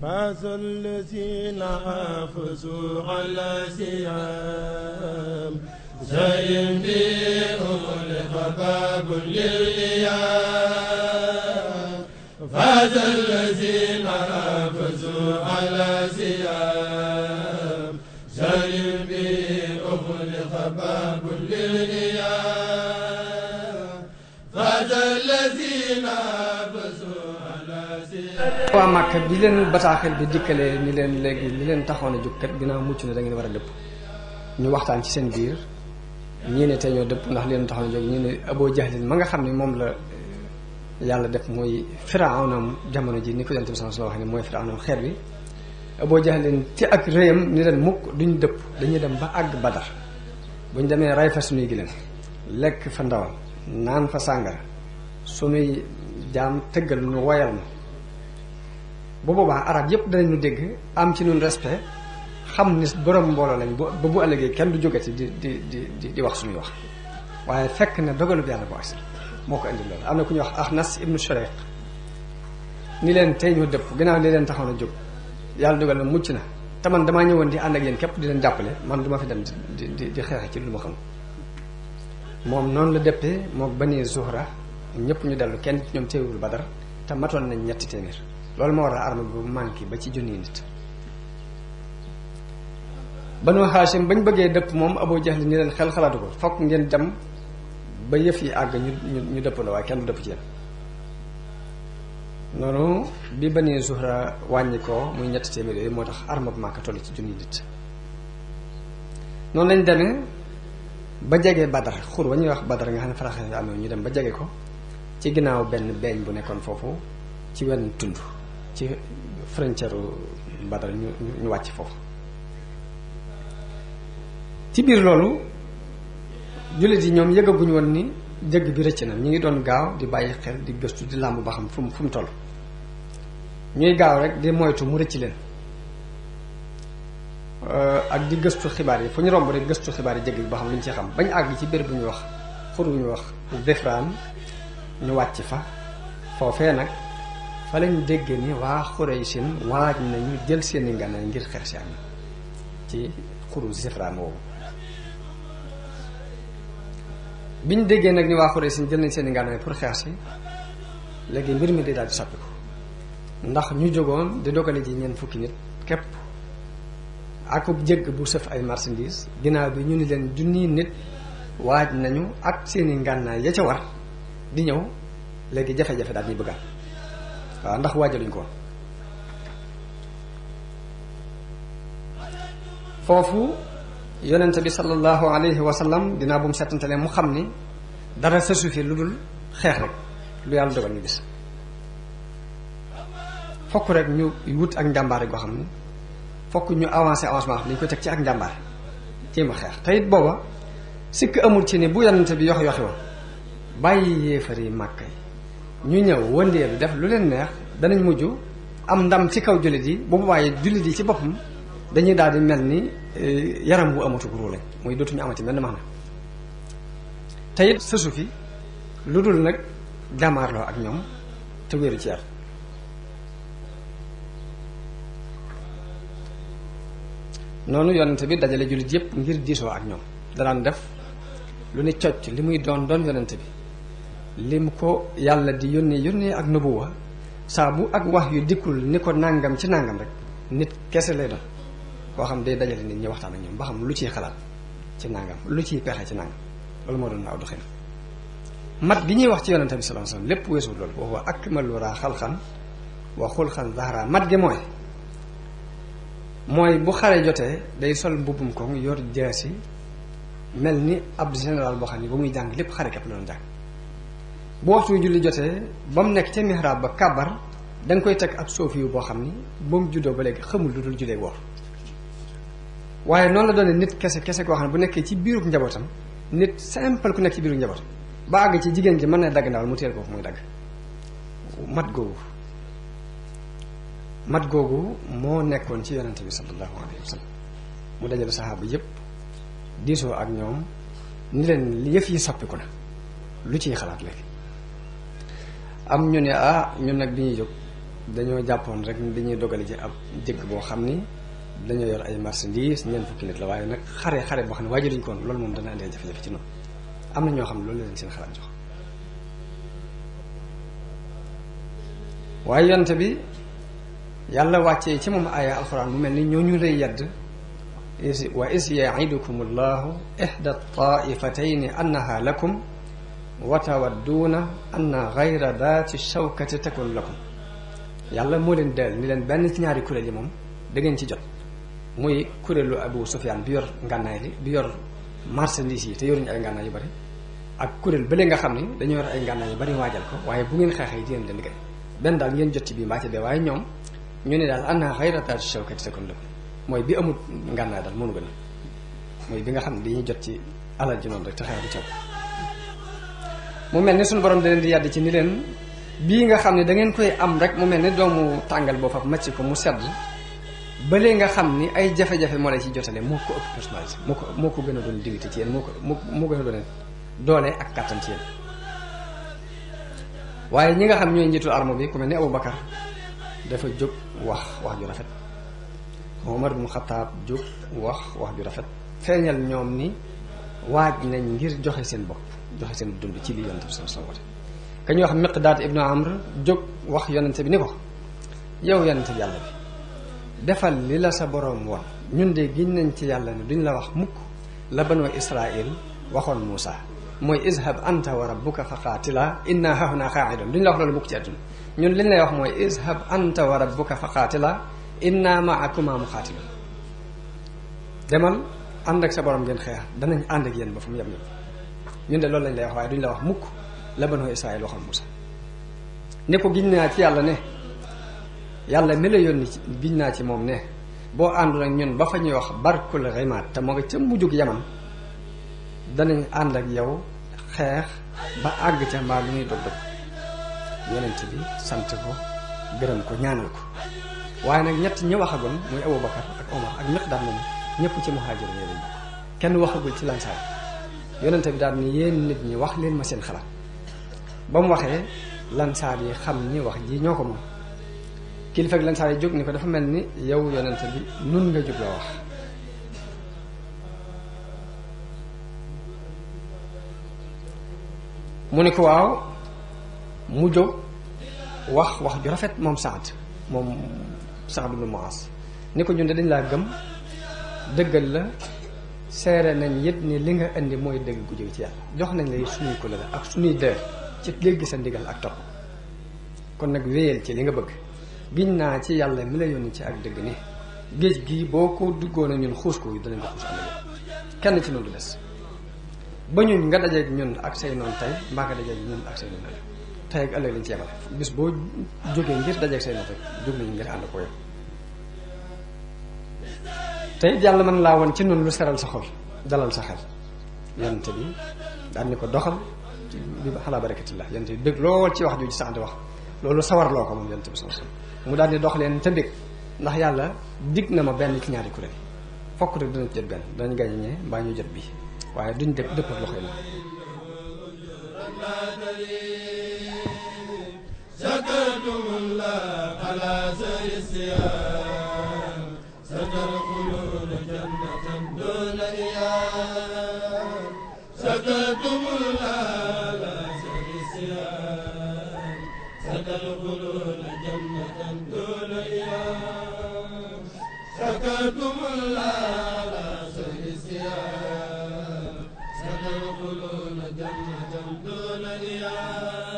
فاز الذين حافظوا على سيام زين بهم لخباب للإيام فاز الذين حافظوا على سيام زين بهم لخباب للإيام فاز الذين حافظوا على سيام waa Màkka bi leen bataaxel bi dikkalee ni leen léegi li leen taxoon a jóg kat ginnaaw mucc na da ngeen war a dëpp ñu waxtaan ci seen biir ñii ne tey ñoo dëpp ndax li leen taxoon a jóg ñii ne Aboo Jahlin ma nga xam ne moom la yàlla def mooy firawnam jamono ji ni ko yonent bi sallallahu alayhi wasallam wax ne mooy firawnam xeet wi Aboo Jahlin ci ak réyam ni leen mukk duñ dëpp dañuy dem ba àgg Badar buñ demee ray fa suñuy gileen lekk fa ndawal naan fa sàngara suñuy jaam tëggal nu woyal na bu boobaa arab yépp danañu dégg am ci ñun respect xam ni borom mbooloo lañ ba bu ëllëgee kenn du jógati di di di di di wax suñuy wax waaye fekk ne dogalub yàlla bu agsi moo ko indi loolu am na ku ñuy wax Axnas ibnu Shurayq ni leen tey ñu dëpp ginnaaw li leen taxoon a jóg yàlla dogal na mucc na te man damaa ñëwoon di ànd ak yéen képp di leen jàppale man du ma fi dem di di di xeexe ci lu ma xam moom noonu la dëppee mook Bani Zuhra ñëpp ñu dellu kenn ci ñoom teewul Badar te matoon nañ ñetti téeméer loolu moo waral arme bu manqué ba ci junniy nit Banu Haashim bañ bëggee dëpp moom Abu Jahl ni leen xel xalaatu ko fokk ngeen dem ba yëf yi àgg ñu ñu ñu dëppandoo waaye kenn du dëpp ci yéen noonu bi Bani Zuhra wàññi ko muy ñetti téeméer yooyu moo tax arme bu Makka toll ci junniy nit noonu lañ demee ba jege Badar xur wa ñuy wax Badar nga xam ne faraxe yi amee ñu dem ba jege ko ci ginnaaw benn beeñ bu nekkoon foofu ci wenn tund ci frontière Badar ñu ñu wàcc foofu ci biir loolu jullit yi ñoom yëgaguñu woon ni jëgg bi rëcc na ñu ngi doon gaaw di bàyyi xel di gëstu di làmb ba xam fu mu fu mu toll ñuy gaaw rek di moytu mu rëcc leen ak di gëstu xibaar yi fu ñu romb rek gëstu xibaar yi jëgg bi ba xam lu ñu ci xam bañ àgg ci béréb bu ñuy wax xur bu ñuy wax Zifraan ñu wàcc fa foofee nag fa lañ dégg ni waa Xuraysin waaj nañu jël seeni ngànnaay ngir xeex si am ci xuru Zifraan woowu bi ñu déggee nag ni waa Xuraysin jël nañ seeni ngànnaay pour xeex si léegi mbir mi di daal di soppiku ndax ñu jógoon di dogale ji ñeent fukki nit képp akub jëgg bu sëf ay marchandise ginnaaw bi ñu ni leen junni nit waaj nañu ak seeni ngànnaay ya ca war di ñëw léegi jafe-jafe daal ñuy bëggaat waaw ndax waajaluñ ko foofu yonente bi sallallahu alayhi wa sallam dinaa bu mu settantale mu xam ni dara sësu fi lu dul xeex rek lu yàlla dogal ñu gis fokk rek ñu wut ak njàmbaare goo xam ni fokk ñu avancé avancement xam ni ñu ko teg ci ak njàmbaare jéem a xeex te it booba sikk amul ci ni bu yonente bi yox yoxi woon bàyyi yéefar yi màkk yi ñu ñëw wëndeelu def lu leen neex danañ mujj am ndam ci kaw jullit yi bu boobaa jullit yi ci boppam dañuy daal di mel ni yaram bu amatu guru lañ muy dootuñu amati mel ni maanaam te it sësu fi lu dul nag jàmmaarloo ak ñoom te wéeru ci yar noonu yonente bi dajale jullit yépp ngir diisoo ak ñoom danaan def lu ni cocc li muy doon doon yonente bi lim ko yàlla di yónnee yónnee ak nubuwa saa bu ak wax yu dikkul ni ko nàngam ci nàngam rek nit kese lay doon koo xam day dajale nit ñi waxtaan ak ñoom ba xam lu ciy xalaat ci nàngam lu ciy pexe ci nàngam loolu moo doon aw doxin mat gi ñuy wax ci yonente bi sallallahu alayhi wasallam lépp weesu loolu wa huwa akmalu raa xalqan wa xulqan zahra mat gi mooy mooy bu xare jotee day sol mbubbum koŋ yor jaasi mel ni ab général boo xam ne ba muy jàng lépp xare képp la doon jàng bu waxtu julli jotee ba mu nekk ca mihrab ba kàbbar da nga koy teg ab soofi yu boo xam ni ba mu juddoo ba léegi xamul lu dul jullee woor waaye noonu la doone nit kese kese koo xam ne bu nekkee ci biirub njabootam nit simple ku nekk ci biiru njabootam ba àgg ci jigéen ji mën na dagg ndawal mu teel ko muy dagg mat googu mat googu moo nekkoon ci yonente bi sallallahu alayhi wa sallam mu dajale saxaaba yépp diisoo ak ñoom ni leen yëf yi soppiku na lu ciy xalaat léegi am ñu ne ah ñun nag bi ñuy jóg dañoo jàppoon rek ni dañuy dogale ci ab jëkk boo xam ni dañoo yor ay marchandises ñeent fukki nit la waaye nag xare xare boo xam ne waajaluñ ko woon loolu moom dana andi jafe-jafe ci noonu am na ñoo xam ne loolu leen seen xalaat jox waaye yonte bi yàlla wàccee ci moom aaya alxuraan mu mel ni ñooñu lay yedd wa is yaidukum allahu ihda taifatayni annaha lakum wa tawadduuna anna gayra daati shawkati takun lakum yàlla moo leen del ni leen benn ci ñaari kuréel yi moom da ngeen ci jot muy kuréelu Abu Sufyaan bi yor ngànnaay li bi yor marchandise yi te yoruñu ay ngànnaay yu bari ak kuréel bële nga xam ni dañoo yor ay ngànnaay yu bari waajal ko waaye bu ngeen xeexee di ngeen leen liggéey benn daal ngeen jot ci bii mbaa ci dee waaye ñoom ñu ne daal anna gayra daati shawkati takun lakum mooy bi amul ngànnaay daal mënu gën a mooy bi nga xam ne dañuy jot ci alal ji noonu rek te xeex du caw mu mel ni suñu borom da leen di yàdd ci ni leen bii nga xam ne da ngeen koy am rek mu mel ni doomu tàngal boo faf macc ko mu sedd balee nga xam ni ay jafe-jafe moo lay ci jotale moo ko ëpp personnalité moo ko moo ko gën a doon dignité ci yéen moo ko moo moo gën a doon doole ak kàttan ci yéen waaye ñi nga xam ñooy njiitul arme bi ku mel ni Abu Bakar dafa jóg wax wax ju rafet Omar bu Xataab jóg wax wax ju rafet feeñal ñoom ni waaj nañ ngir joxe seen bopp joxe seen dund ci li yonente bi sallallahu alayhi wasallam ka ñuy wax Miqdaad ibnu Amr jóg wax yonente bi ni ko yow yonente bi yàlla bi defal li la sa boroom woon ñun de giñ nañ ci yàlla ne duñ la wax mukk la banoo Israil waxoon Muusa mooy izhab anta wa rabbuka fa qaatila inna hahuna qaaidun duñ la wax loolu mukk ci àdduna ñun liñ lay wax mooy izhab anta wa rabbuka fa qaatila inna maakuma muqaatilun demal ànd ak sa borom ngeen xeex danañ ànd ak yéen ba fu mu yem ñun ñun de loolu lañ lay wax waaye duñ la wax mukk la banoo Israil waxoon Muusa ne ko giñ naa ci yàlla ne yàlla mi la yónni ci giñ naa ci moom ne boo àndul ak ñun ba fa ñuy wax barkul rimaat te moo nga ca mujjug yaman danañ ànd ak yow xeex ba àgg ca mbaa lu ñuy dog dog yonent bi sant ko gërëm ko ñaanal ko waaye nag ñett ñi waxagoon muy Abu Bakar ak Omar ak Miqdaad moom ñëpp ci muhaajir yi lañ bokk kenn waxagul ci lansaar yonent bi daal ni yéen nit ñi wax leen ma seen xalaat ba mu waxee lansaar yi xam ñi wax ji ñoo ko moom kilifa ak lansaar yi jóg ni ko dafa mel ni yow yonent bi nun nga jóg la wax mu ni ko waaw mu jóg wax wax ju rafet moom Saad moom Saad ibn Muaz ni ko ñun de dañ laa gëm dëggal la seere nañ yit ni li nga indi mooy dëgg gu jóge ci yàlla jox nañ la suñuy ko la ak suñuy dër ci dégg sa ndigal ak topp kon nag wéyal ci li nga bëgg giñ naa ci yàlla mi la yónni ci ak dëgg ni géej gii boo ko duggoon a ñun xuus ko danañ ko xuus ànd kenn ci noonu du des ba ñun nga dajeeg ñun ak say noonu tey mbaa nga dajeeg ñun ak say noonu ëllëg tey ak ëllëg lañ ci yemale bis boo jógee ngir dajeeg say noonu rek jóg nañu ngir ànd ko yow te it yàlla mën laa woon ci noonu lu seral sa xol dalal sa xel yonente bi daan ni ko doxal bi xalaa barakatillah yonente bi bëgg lool ci wax ju ci sax di wax loolu sawar loo ko moom yonente bi sama mu daal di dox leen te bëgg ndax yàlla dig na ma benn ci ñaari kuréel fokk rek dina ci jot benn danañ gañe ñee mbaa ñu jot bii waaye duñ dëpp dëpp ak loxo yi شكرتم الله على سر الصيام ستدخلون جنة دون إيام شكرتم الله على سر الصيام ستدخلون جنة دون إيام شكرتم الله على سر الصيام ستدخلون جنة دون إيام